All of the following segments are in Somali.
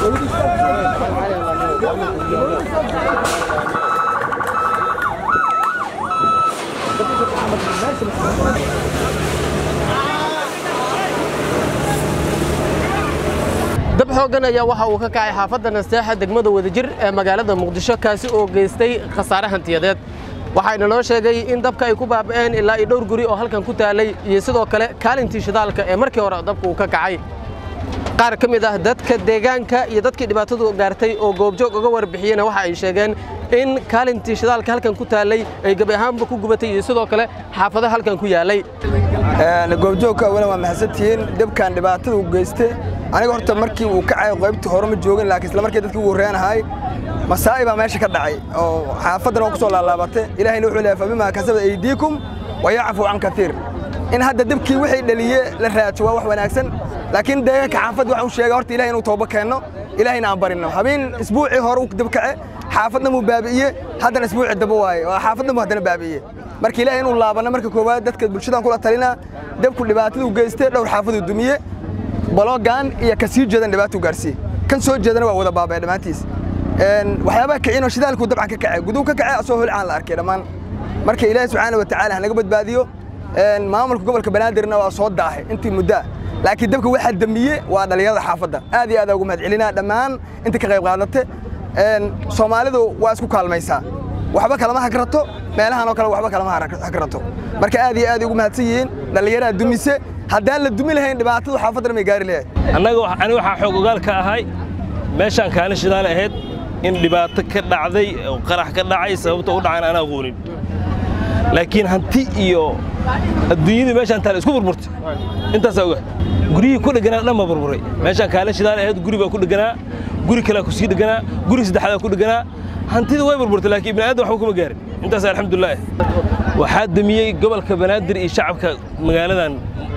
dab xooggan ayaa waxa uu ka kacay xaafadda nasteexa degmada wadajir ee magaalada muqdisho kaasi oo geystay khasaare hantiyadeed waxayna noo sheegay in dabka ay ku baaba'een ilaa iyo dhowr guri oo halkan ku taalay iyo sidoo kale kaalintii shidaalka ee markii hore dabka uu ka kacay qaar ka mid ah dadka deegaanka iyo dadkii dhibaatadu gaartay oo goobjoog uga warbixiyena waxa ay sheegeen in kaalintii shidaalka halkan ku taalay ay gebi ahaanba ku gubatay iyo sidoo kale xaafado halkan ku yaalay goobjoogka awalan waa maxadsantihiin dabkan dhibaatada uu geystay aniga horta markii uu kacay qaybtii hore ma joogin laakiin isla markii dadkii ugu horreeyanahay masaa'i baa meesha ka dhacay oo xaafaddana waa ku soo laalaabatay ilahayna wuxuu leeyahay fabimaa kasaba aydiikum wa yacfu can katiir in hadda dabkii wixii dhaliye la raajo waa wax wanaagsan laakiin deegaanka xaafadda waxaan u sheegay horta ilahay inuu tooba keenno ilahayna aan barinno habeen isbuucii hore uu dab kace xaafadna muu baabi'iye haddana isbuucii daba waaye oo xaafadna muu haddana baabi'iye marka ilaahay inuu laabanno marka koowaad dadka bulshadan kula talina dabku dhibaataduu geystay dhowr xaafaduu dumiye baloogan iyo ka sii jeedan dhibaatuu gaarsiiye kan soo jeedana waa wada baabaya dhammaantiis waxyaabaha kicinoo shidaalkuu dabcan ka kacay guduu ka kacay asoo holcaan la arkay dhammaan marka ilaahay subxaana watacaala hanaga badbaadiyo maamulka gobolka banaadirna waa soo daahay intii muddaa laakiin dabka waxaa damiye waa dhallinyarada xaafadda aad iyo aad ugu mahad celinaa dhammaan inta ka qayb qaadate soomaalidu waa isku kaalmaysaa waxba kalama hagrato meelahan oo kale waxba kalama hagrato marka aad iyo aad ugu mahadsan yihiin dhallinyaraha dumise haddaan la dumi lahayn dhibaatadu xaafaddana may gaari lahayd annaga ani waxaa xoog ogaal ka ahay meeshaan kaalin shidaal ahayd in dhibaato ka dhacday oo qarax ka dhacay sababta u dhacan aan aqoonin laakiin hanti iyo adduunyadii meeshaan taale isku burburtay intaasaa oga guryihii ku dhegganaa dhan baa burburay meeshaan kaalin shidaal ahayd guri baa ku dhegganaa guri kalea ku sii dhegganaa guri saddexdaa ku dhegganaa hantida way burburtay laakiin ibni aadam waxba kuma gaarin intaas alxamdulilah waxaa damiyey gobolka banaadir iyo shacabka magaaladan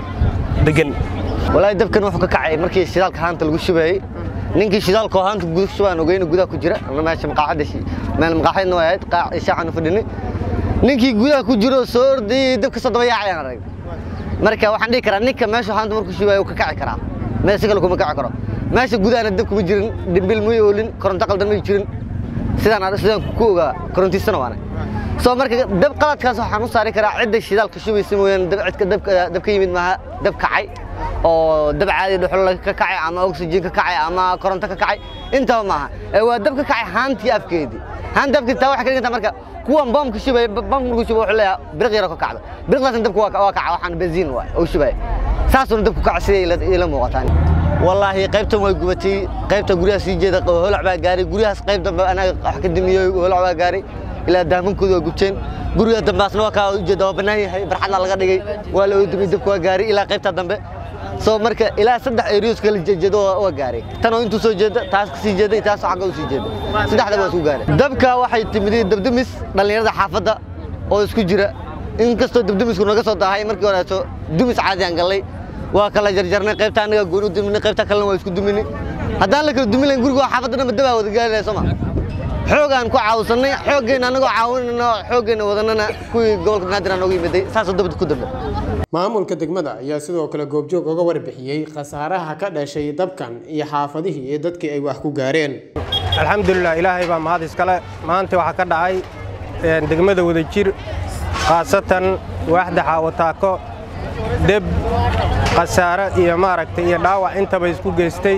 degan walaahi dabkan wuxuu ka kacay markii shidaalka haanta lagu shubayey ninkii shidaalka oo haanta gudaha shubaan ogeyna gudaha ku jira ama meesha maqaaxadda meel maqaaxadna way ahayd qaac shaacan fadhini ninkii gudaha ku jiro soo ordayey dabka soo daba yaacayaan arag marka waxaan dhihi karaa ninka meesha haanta markuu shubayo ka kaci karaa meel si kale kuma kaci karo meesha gudahana dab kuma jirin dhimbil may oolin koronto qaldan may jirin sidaan sidaan ku ogaa korontiisana waana soo marka dab qaladkaas waxaan u saari karaa cidda shidaalka shubaysa mooyaane dab cidka dabka dab ka yimid maaha dab kacay oo dab caadi dhuxul ka kacay ama oxygen ka kacay ama koronto ka kacay intaba maaha ee waa dab ka kacay haantii afkeedii haanta afkeedii taa waxay ka dhigantaa marka kuwan boomka shubaya boomka markuu shubo wuxuu leeyahay biriq yaro ka kacdo biriqdaasna dabka waa waa kaca waxaan benziin waay oo shubaya saasuuna dabku kaca siday ila muuqataan wallaahi qaybtan way gubatay qaybta guryaha sii jeeda holac baa gaaray guryahaas qayb dambe anaga wax ka dimiyey holac baa gaaray ilaa daamankooda waa gubteen guriga dambaasna waa kaa ujeeda waa bannaan yahay barxadna laga dhigay waa la oodumay dabka waa gaaray ilaa qaybta dambe soo marka ilaa saddex erios kala jeedo waa gaaray tan oo intuu soo jeeda taas ka sii jeeda taas xagga u sii jeeda saddexda waa isku gaaray dabka waxay timid dabdamis dhallinyarada xaafadda oo isku jira inkastoo dabdamisku naga soo daahay markii horeeto dumis caadi aan gallay waa kala jarjarnay qaybta anaga gooni u duminay qaybta kalena waa isku duminay haddaan la kala dumin lahayn guriga waa xaafadda dhanba dabaa wada gaari lahay soo ma xoogaan ku caawsannay xooggeena annagoo caawinayna xooggeena wadanana kuwii gobolka banaadir aan nooga yimiday saasoo dabada ku dambe maamulka degmada ayaa sidoo kale goobjoog uga warbixiyey khasaaraha ka dhashay dabkan iyo xaafadihii iyo dadkii ay wax ku gaareen alxamdulilah ilaahay baa mahad iskale maanta waxaa ka dhacay degmada wadajir khaasatan waaxda xaawataako deb khasaare iyo maaragtay iyo dhaawac intaba isku geystay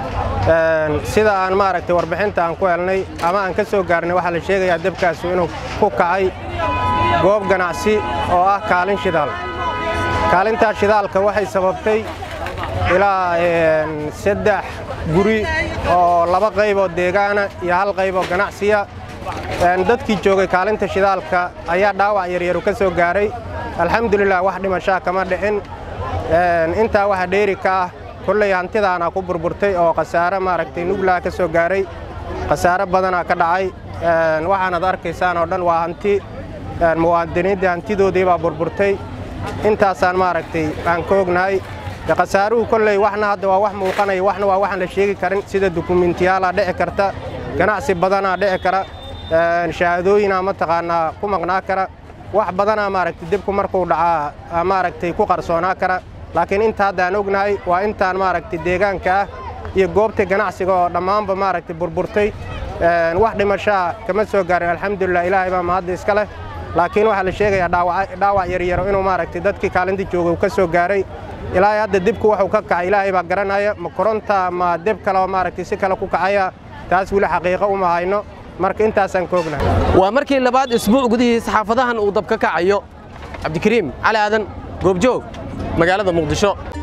sida aan maaragtay warbixinta aan ku helnay ama aan ka soo gaarnay waxaa la sheegayaa debkaasu inuu ku kacay goob ganacsi oo ah kaalin shidaal kaalintaas shidaalka waxay sababtay ilaa saddex guri oo laba qayboo deegaana iyo hal qayboo ganacsiya dadkii joogay kaalinta shidaalka ayaa dhaawac yaryaru ka soo gaaray alxamdulilah wax dhimashaa kama dhicin intaa waxa dheeri ka ah kolley hantidaana ku burburtay oo khasaare maaragtay nuglaa ka soo gaaray khasaare badanaa ka dhacay waxaanad arkaysaan oo dhan waa hanti muwaadiniinta hantidoodii baa burburtay intaasaan maaragtay aan ka ognahay khasaaruhu kolley waxna hadda waa wax muuqanaya waxna waa waxaan la sheegi karin sida dukumentiyaalaa dhici karta ganacsi badanaa dhici kara shahaadooyinaa mataqaanaa ku maqnaa kara wax badanaa maaragtay dibku markuu dhacaa maaragtay ku qarsoonaa kara laakiin inta hadda aan ognahay waa intaan maaragtay deegaanka ah iyo goobta ganacsiga oo dhammaanba maaragtay burburtay wax dhimashaa kama soo gaarin alxamdulilah ilaahay baa mahadda iska leh laakiin waxaa la sheegayaa dhaawac yaryaro inuu maaragtay dadkii kaalinta jooga uu ka soo gaaray ilaahay hadda dibku waxuu ka kacay ilaahay baa garanaya ma koronta ma deb kale oo maaragtay si kale ku kacaya taas weli xaqiiqo uma hayno marka intaasaan ka ognahay waa markii labaad isbuuc gudihiis xaafadahan uu dab ka kacayo cabdikariim cali aadan goobjoog magaalada muqdisho